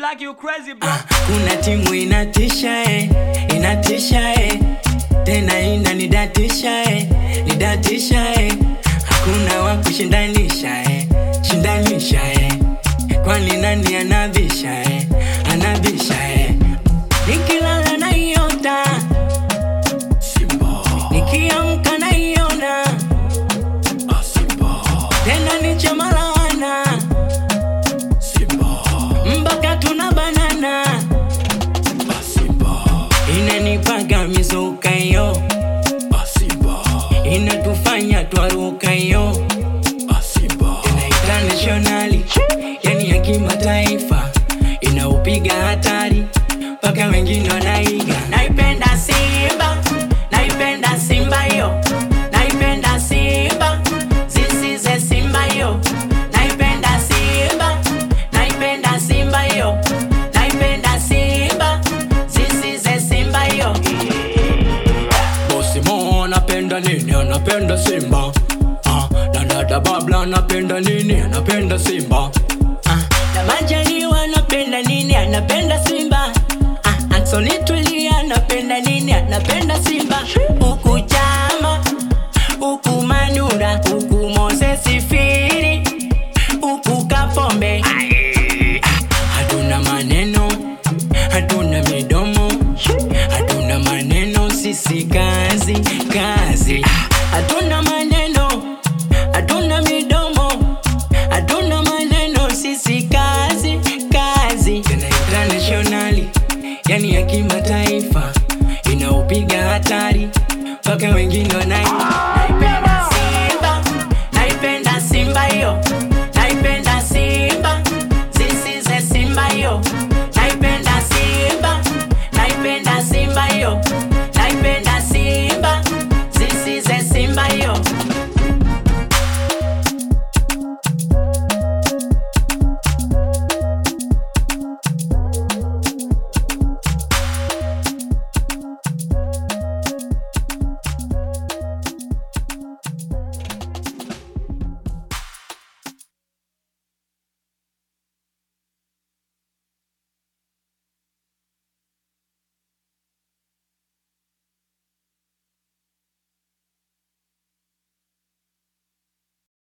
like you crazy bro. kuna timu inatisha eh, inatisha eh. tena inanidatisha eh, nidatisha eh. hakuna wa kushindanisha eh, shindanisha eh. kwani nani anabisha eh, anabisha eh. nikilala naiota nikiamka naiona tena nichemalawana mpaka tuna banana inanipaga mizuka yo inatufanya twaruka yo tena internationali yani ya kimataifa inaupiga hatari mpaka wengine wanaiga naipenda simba naipenda simba yo naipenda simba zisize simba yo naipenda simba naipenda simba yo naipenda simba zisize simba yo bosi mo anapenda nini anapenda simba ah, na dada babla anapenda nini anapenda simba ah, na majaliwa anapenda nini anapenda simba ah, Anthony tulia anapenda nini anapenda simba huku chama huku manura huku moses firi huku kapombe Ah, hatuna maneno